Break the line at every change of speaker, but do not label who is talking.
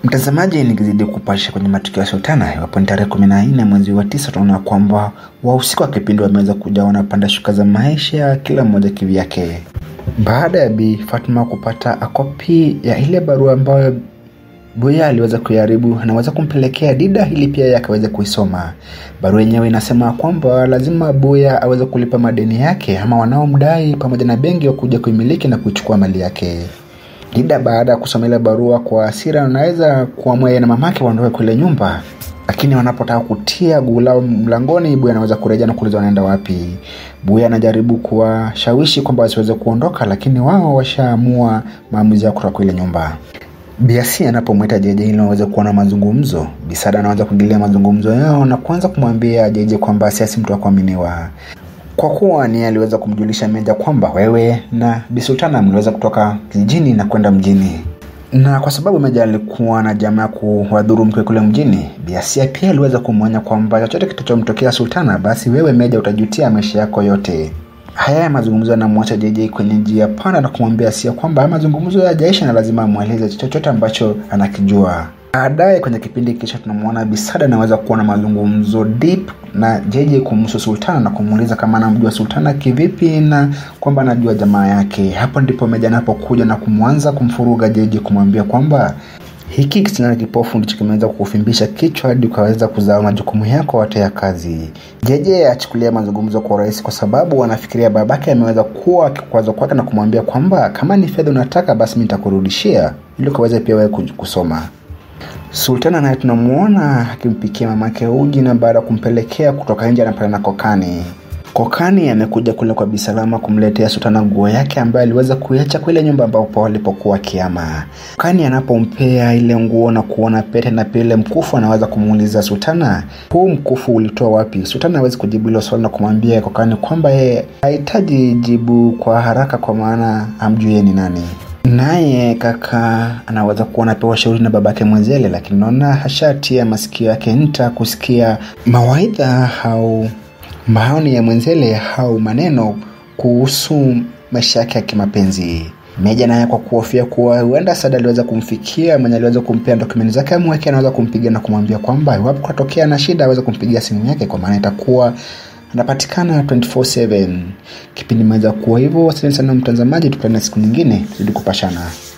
Mtazamaji, nikizidi kupasha kwenye matukio ya Sultana, iwapo ni tarehe kumi na nne mwezi wa tisa, tunaona kwamba wahusika wa kipindi wameweza kuja wanapanda shuka za maisha, kila mmoja kivyake, baada ya Bi Fatma kupata kopi ya ile barua ambayo Buya aliweza kuiharibu, anaweza kumpelekea Dida ili pia yeye akaweza kuisoma. Barua yenyewe inasema kwamba lazima Buya aweze kulipa madeni yake ama wanaomdai pamoja na benki wa kuja kuimiliki na kuichukua mali yake. Dida baada ya kusoma ile barua kwa hasira, anaweza kuamua yeye na mamake waondoke kule nyumba, lakini wanapotaka kutia guu lao mlangoni, Buya anaweza kurejea na kuuliza wanaenda wapi. Buya anajaribu kuwashawishi kwamba wasiweze kuondoka, lakini wao washaamua maamuzi yao kutoka ile nyumba. Biasi anapomwita Jeje ili waweze kuwa na mazungumzo, Bisada anaanza kuingilia mazungumzo yao na kuanza kumwambia Jeje kwamba si mtu wa kuaminiwa, kwa kuwa ni aliweza kumjulisha Meja kwamba wewe na Bisultana mliweza kutoka kijijini na kwenda mjini, na kwa sababu Meja alikuwa na jamaa kuwadhuru mke kule mjini, Biasia pia aliweza kumwonya kwamba chochote kitachomtokea Sultana, basi wewe Meja utajutia maisha yako yote. Haya ya mazungumzo yanamwacha JJ kwenye njia panda na kumwambia Asia kwamba mazungumzo yajaisha na lazima amweleze chochote ambacho anakijua. Baadaye kwenye kipindi kisha tunamwona Bisada anaweza kuwa na mazungumzo deep na JJ kumhusu Sultana na kumuuliza kama anamjua Sultana kivipi na kwamba anajua jamaa yake. Hapo ndipo Meja anapokuja na kumwanza kumfuruga JJ kumwambia kwamba hiki kisichana kipofu ndicho kimeweza kukufimbisha kichwa hadi ukaweza kuzaa majukumu yako yote ya kazi. Jeje achukulia mazungumzo kwa urahisi kwa sababu anafikiria babake ameweza kuwa kikwazo kwake na kumwambia kwamba kama ni fedha unataka basi mimi nitakurudishia ili ukaweze pia wewe kusoma. Sultana naye tunamuona akimpikia mamake uji na baada ya kumpelekea kutoka nje anapata na kokani. Kokani amekuja kule kwa Bisalama kumletea Sultana nguo yake ambayo aliweza kuiacha kwa ile nyumba ambapo alipokuwa kiama. Kokani anapompea ile nguo na kuona pete na pia ile mkufu, anaweza kumuuliza Sultana, huu mkufu ulitoa wapi? Sultana hawezi kujibu hilo swali na kumwambia Kokani kwamba yeye hahitaji jibu kwa haraka, kwa maana amjui ni nani. Naye kaka anaweza kuwa anapewa shauri na babake Mwenzele, lakini naona hashatia masikio yake nta kusikia mawaidha au maoni ya Mwenzele au maneno kuhusu maisha yake ya kimapenzi. Meja naye kwa kuhofia kuwa huenda Sada aliweza kumfikia mwenye aliweza kumpea dokumenti zake amweke, anaweza kumpigia na kumwambia kwamba iwapo kutatokea na shida aweze kumpigia simu yake, kwa maana itakuwa anapatikana 24/7. Kipindi imeweza kuwa hivyo. Asante sana mtazamaji, tukutane siku nyingine, zidi kupashana.